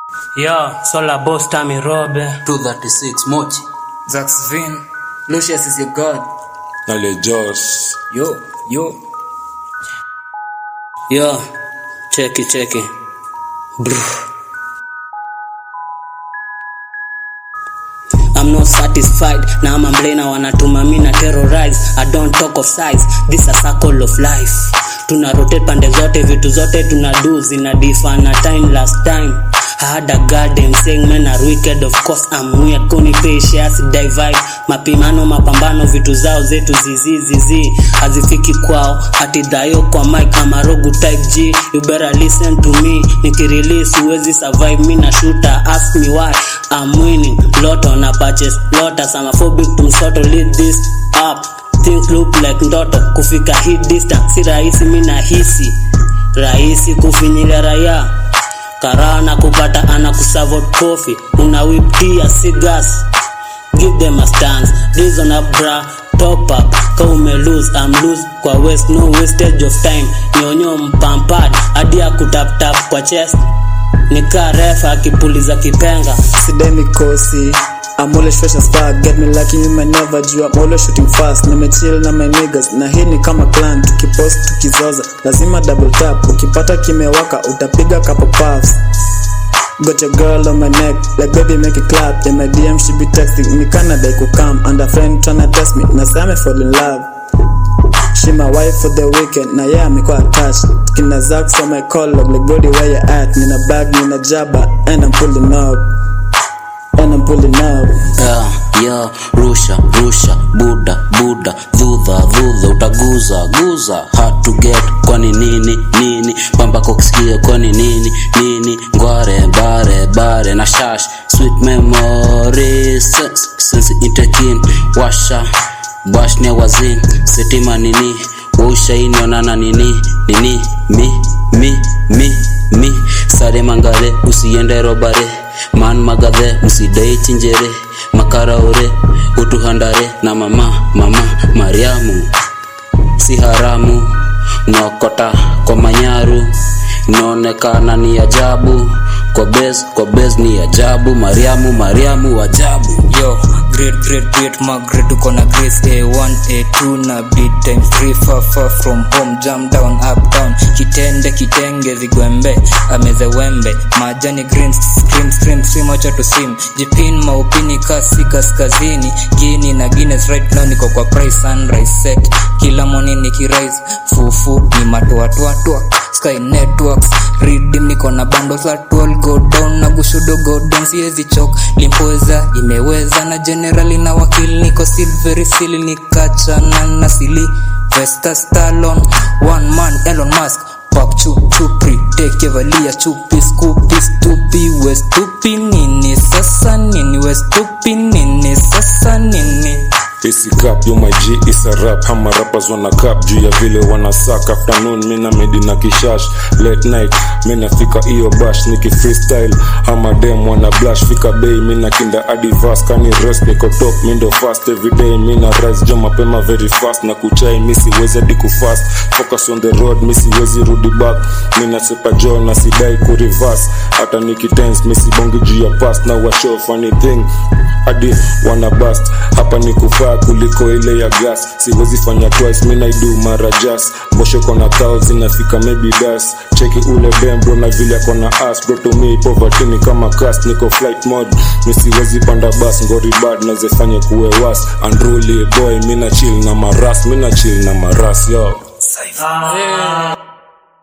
Yo, Sola Boss Tammy Robe. 236 Mochi. Zax Vin. Lucius is your god. Nale Joss. Yo, yo. Yo, cheki cheki. Brr. I'm not satisfied na ama mblena wanatuma mi na terrorize I don't talk of size this a circle of life tuna rotate pande zote vitu zote tuna do zina differ na time last time I had a garden saying men are wicked of course I'm weird kuni patience divide mapimano mapambano vitu zao zetu zizizizi hazifiki kwao hati dhayo kwa mic ama rogu type G you better listen to me nikirelease huwezi survive mi na shooter ask me why I'm winning lotto na purchase lotus I'm a phobic to msoto lead this up things look like ndoto kufika hii distance si rahisi mi nahisi rahisi kufinyilia raia karaa na kupata ana kusavot kofi una wiptia sigas give them a stance reason up bra top up ka ume lose I'm lose kwa waste no wastage of time nyonyo mpampad hadi ya kutaptap kwa chest nikaa refa akipuliza kipenga Sidai mikosi. I'm always fresh as fuck. Get me lucky, you may never do. I'm always shooting fast. Nimechill na my niggas. Na hii ni kama clan. Tukipost tukizoza. Lazima double tap. Ukipata kimewaka utapiga couple puffs. Got your girl on my neck, like baby make it clap. In my DM she be texting me Canada could come and a friend tryna test me. Na say me fall in love. She my wife for the weekend. Na yeah amekuwa attached. Kina Zax on my call log like body where you at. Nina bag, nina jabba and I'm pulling up. And I'm pulling up. Yeah, yeah, rusha, rusha, buda, buda, dhudha, dhudha, utaguza, guza, hard to get, kwani nini, nini, pamba kuksikia, kwani nini, nini, ngware, bare, bare, na shash, sweet memories, sense, sense itekin, washa, bash ne wazin, setima nini, waushaini onana nini, nini, mi, mi, mi, mi, sare mangare, usiende robare, man magadhe, msidai chinjere, makaraore, utuhandare, na mama, mama, Mariamu, si haramu, naokota kwa manyaru, inaonekana ni ajabu, kwa bez, kwa bez ni ajabu, Mariamu, Mariamu, ajabu. Yo, great, great, great, Margaret, uko na grace A1, A2 na beat times 3 far, far from home, jam down, up, down, kitende, kitenge, vigwembe, ameze wembe, majani green, scream, scream, scream, wacha to sim, jipin, maupini, kasi, kaskazini, gini na Guinness, right now niko kwa price, sunrise set, kila morning nikirise, fufu, ni matoatoatoa, sky networks, redeem, niko na bundles la 12, go down, na gushudo, go down, siezi chok, limpoweza, imeweza, na generali na wakili, niko silvery sili, nikachana na sili, Vesta Stallone, one man, Elon Musk, Pop chu chupri, teke valia chupi, skupi, stupi, we stupi nini, sasa nini, we stupi nini, sasa nini. Isi cap yo my G is a rap Hama rappers wana cap juu ya vile wana suck Afternoon mina medi na kishash Late night mina fika iyo bash Niki freestyle Hama dem wana blush Fika bay mina kinda adi fast Kani rest niko top mindo fast Everyday mina rise jo mapema very fast Na kuchai misi wezi adi kufast Focus on the road misi wezi rudi back Mina sepa jo na sidai kureverse Hata niki tense misi bongi juu ya past Na washow funny thing Adi wana bust Hapa ni kufaa kuliko ile ya gas siwezi fanya twice mi naidu mara jas mbosho kona thao zinafika maybe das cheki ule dem bro na vile kona as bro to me poverty ni kama cast niko flight mode mi siwezi panda bus ngori bad nazefanye kuwe was unruly boy mi na chill na maras mi na chill na maras yo Ah.